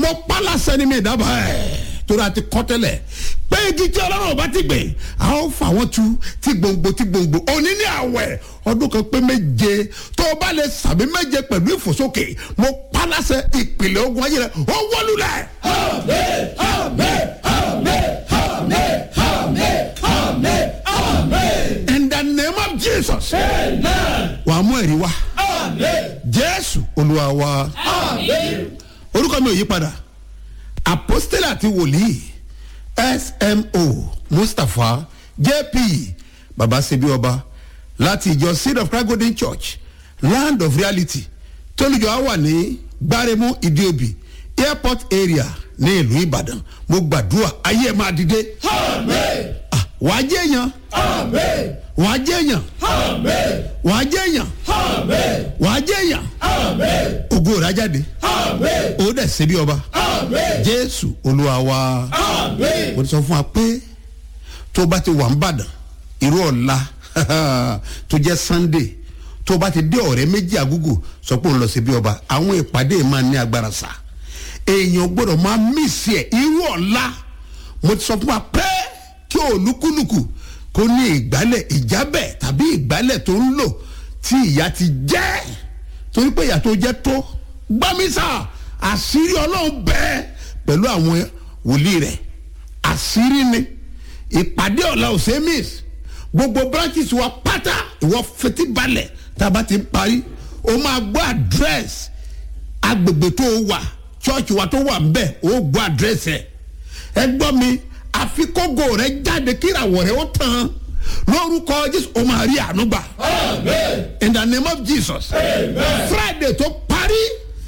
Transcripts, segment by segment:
mo pálásẹ ni mi dábàá ẹ̀ torí a ti kọ́ tẹ́lẹ̀ pé igi tí ọlọ́run ọba ti gbìn a ó fà wọ́n tu tí gbòǹgbò tí gbòǹgbò òní ní àwẹ̀ ọdún kan pé méje tó o bá lè sàmì méje pẹ̀lú ìfòsókè mo pálásẹ ìpìlẹ̀ ogun ayé rẹ ó wọlúlẹ̀. Amen, amen, amen, amen, amen, amen, amen. in the name of jesus Amen, wàá mú ẹ̀rí wá amen, jésù olúwa wa amen. orúkọ mi ò yí padà apostole àti wòlíì smo mustapha jp babasebi ọba láti ìjọ seed of christ golden church land of reality tólùjọ á wà ní gbáremú ìdíòbí airport area ní ìlú ìbàdàn mo gbàdúrà ayé ẹ máa dìde Amen, Ah, wàá jẹ́ èèyàn amen, wàá jẹ́ èèyàn amen, wàá jẹ́ èèyàn amen, wàá jẹ́ èèyàn amen, ògo rẹ̀ á jáde amen, ó dẹ̀ ṣe bí ọba amen, jésù olúwa wa. amen. mo ti sọ fún wa pé tó bá ti wà ń bàdàn irú ọ̀la tó jẹ́ sunday tó bá ti dé ọ̀rẹ́ méjì àgúgù sọ pé òun lọ sí bí ọba àwọn ìpàdé máa ní agbára sá èèyàn gbọ́dọ̀ máa mísì ẹ̀ irú ọ̀la mo ti sọ fún wa pé kí olúkúlùkù kó ní ìgbálẹ̀ ìjábẹ̀ tàbí ìgbálẹ̀ tó ń lò tí ìyá ti jẹ́ torí pé ìyá tó jẹ́ tó gbámísà àṣírí ọlọ́run bẹ́ẹ̀ pẹ̀lú àwọn wòlíì rẹ̀ àṣírí ni ìpàdé ọ̀la ọ̀sẹ̀ miss gbogbo branches wa pátá ìwọ fetí balẹ̀ tá a bá ti ń parí o máa gbọ́ address agbègbè tó o wà church wa tó wà ń bẹ̀ o gbọ́ address ẹ̀ ẹ gbọ́ mi àfikógo rẹ jáde kíràwọ̀ rẹ ó tán lórúkọ jésù o máa rí àánú gbà Amen, in the name of jesus amen, friday tó parí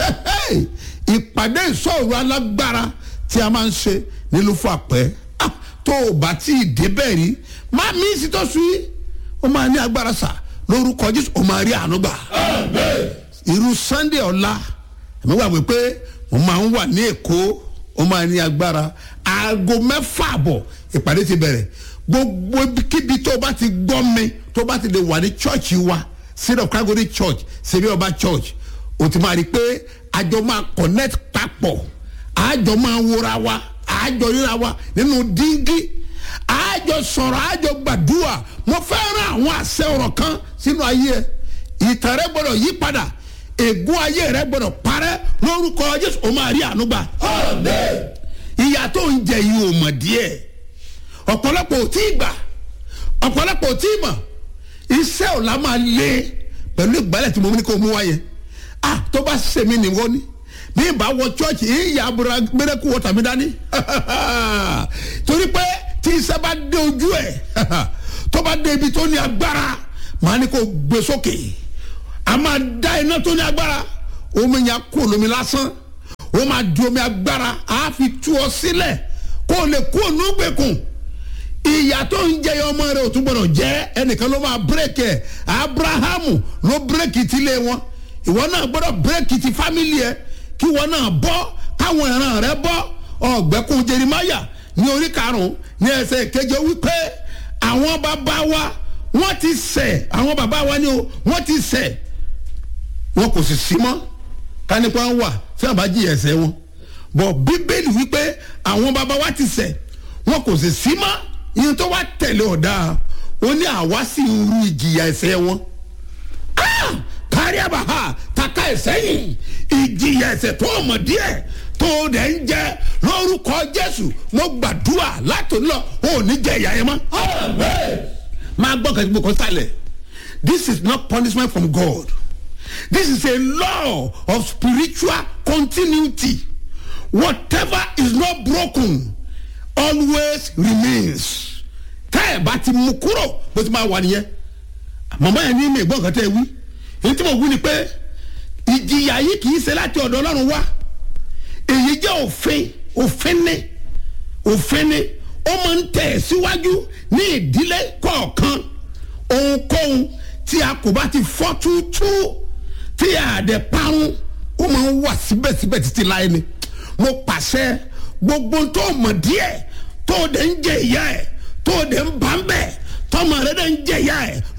ìpàdé ìsọ̀rọ̀ alágbára tí a máa ń ṣe nílùú fún àpẹ́ Ah, tó o bá tí ì débẹ̀ rí má mi sì tó sùn yìí ó máa ní agbára sà lórúkọ jésù ó máa rí àánú gbà amen, irú sunday ọ̀la ẹ̀mí wà wípé mo máa ń wà ní èkó ó máa ní agbára aago mẹ́fà àbọ̀ ìpàdé ti bẹ̀rẹ̀ gbogbo kíbi tó bá ti gbọ́ mi tó bá ti lè wà ní church wa seed of calgary church sebi ọba church o ti máa rí i pé àjọ máa connect papọ̀ àjọ máa wora wa àjọ ríra wa nínú díngí àjọ sọ̀rọ̀ àjọ gbàdúrà mo fẹ́ rán àwọn àṣẹ ọ̀rọ̀ kan sínú ayé ẹ ìtàn rẹ gbọdọ̀ yí padà ègún ayé rẹ gbọdọ̀ parẹ́ lórúkọ jésù ó máa rí àánú gbà amen, ìyá tó ń jẹ yìí ò mọ̀ díẹ̀ ọ̀pọ̀lọpọ̀ ò tí ì gbà ọ̀pọ̀lọpọ̀ ò tí ì mọ̀ iṣẹ́ ò la máa lé pẹ̀lú ìgbálẹ̀ tí mo ní kó mú wáyé ah tó bá ṣe mí nìwọ ni bí n bá wọ chọ́ọ̀chì ìyá abúlé gbẹdẹ́kù wọ́tà mi dání torí pé tí iṣẹ́ bá dé ojú ẹ̀ tó bá dé ibi tó ní agbára màá ní kó gbé sókè a máa dá iná tó ní agbára omi yẹn kó lómi lásán ó máa di omi agbára á fi tú ọ sílẹ̀ kó o lè kó o nú gbèkùn ìyá tó ń jẹ ọmọ rẹ ò tún gbọdọ̀ jẹ́ ẹnìkan ló máa bírèkì ẹ̀ abrahamu ló bírèkì ti lé wọn ìwọ náà gbọdọ̀ bírèkì ti fámìlì ẹ kí ìwọ náà bọ́ káwọn ìran rẹ bọ́ ọ̀gbẹ́kùn jerimaya ní orí karùn-ún ní ẹsẹ̀ keje wípé àwọn bàbá wa wọ́n ti ṣẹ̀ àwọn bàbá wa ni o wọ́n ti ṣẹ̀ wọn kò sì sí mọ́ kánípa wà tí wọn bá jí ẹsẹ̀ wọn bọ̀ bíbélì wípé àwọn bàbá wa ti ṣẹ̀ wọn kò sì sí mọ́ ìyẹn tó wá tẹ̀lé ọ̀dà ó ní àwa sì ń ru ìjìyà ẹsẹ̀ wọn Ah! kárí àbáhà taka ẹsẹ̀ yìí ìjìyà ẹsẹ̀ tó ọmọ díẹ̀ tó dẹ̀ ń jẹ lórúkọ jésù mo gbàdúrà látòun lọ ò ní jẹ ìyá yẹn mọ́ amen, máa gbọ́ kẹ́kẹ́ gbọ́ kọ́ sálẹ̀ this is not punishment from God this is a law of spiritual continuity whatever is not broken always remains tẹ́ ẹ̀ bá ti mú kúrò bó ti máa wà nìyẹn màmá yẹn ní mi gbọ́ nǹkan tẹ́ ẹ wí èyí tí mo wí ni pé ìjìyà yìí kì í ṣe láti ọ̀dọ̀ ọlọ́run wá èyí jẹ́ òfin òfin ní òfin ní ó máa ń tẹ̀ síwájú ní ìdílé kọ̀ọ̀kan ohunkóhun tí a kò bá ti fọ́ túútú tí a dẹ̀ parun ó máa ń wà síbẹ̀síbẹ̀ títí láyé ni mo pàṣẹ gbogbo tó mọ̀ díẹ̀ tó dẹ̀ ń jẹ ìyá ẹ̀ tó dẹ̀ ń bá ń bẹ̀ tọmọ rẹ̀ dẹ̀ ń jẹ ìyá ẹ̀